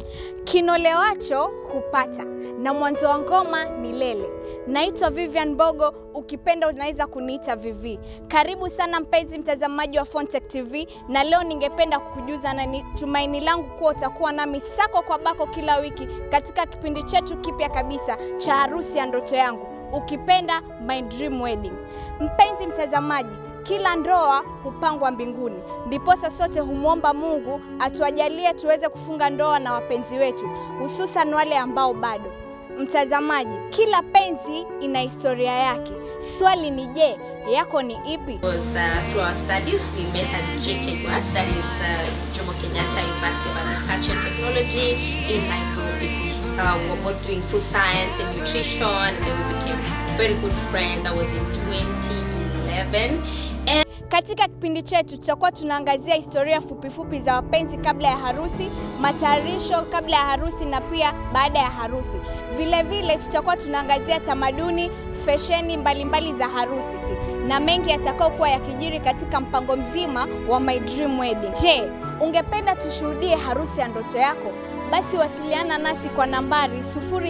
Kinolewacho hupata na mwanzo wa ngoma ni lele. Naitwa Vivian Bogo, ukipenda unaweza kuniita Vivi. Karibu sana mpenzi mtazamaji wa Fontech TV, na leo ningependa kukujuza na ni tumaini langu kuwa utakuwa nami sako kwa bako kila wiki katika kipindi chetu kipya kabisa cha harusi ya ndoto yangu, ukipenda My Dream Wedding. Mpenzi mtazamaji, kila ndoa hupangwa mbinguni, ndiposa sote humwomba Mungu atuajalie tuweze kufunga ndoa na wapenzi wetu, hususan wale ambao bado. Mtazamaji, kila penzi ina historia yake. Swali ni je, yako ni ipi? was uh, through our studies we met at JKUAT, that is uh, Jomo Kenyatta University of Agriculture and Technology in Nairobi. Uh, we were both doing food science and nutrition, and then we became very good friends. That was in 2011. And Katika kipindi chetu tutakuwa tunaangazia historia fupifupi fupi za wapenzi kabla ya harusi, matayarisho kabla ya harusi na pia baada ya harusi. Vile vile tutakuwa tunaangazia tamaduni, fesheni mbalimbali za harusi na mengi yatakao kuwa yakijiri katika mpango mzima wa My Dream Wedding. Je, ungependa tushuhudie harusi ya ndoto yako? Basi wasiliana nasi kwa nambari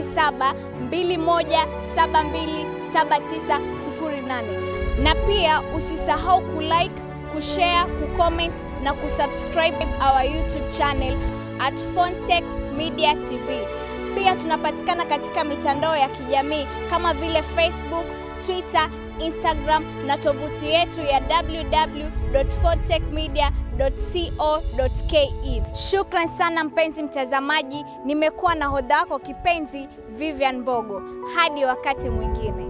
0721727908 na pia usisahau kulike, kushare, kucomment na kusubscribe our YouTube channel at Fontech Media TV. Pia tunapatikana katika mitandao ya kijamii kama vile Facebook, Twitter, Instagram na tovuti yetu ya www.fontechmedia.co.ke. Shukran sana mpenzi mtazamaji, nimekuwa na hodha wako kipenzi Vivian Bogo. Hadi wakati mwingine.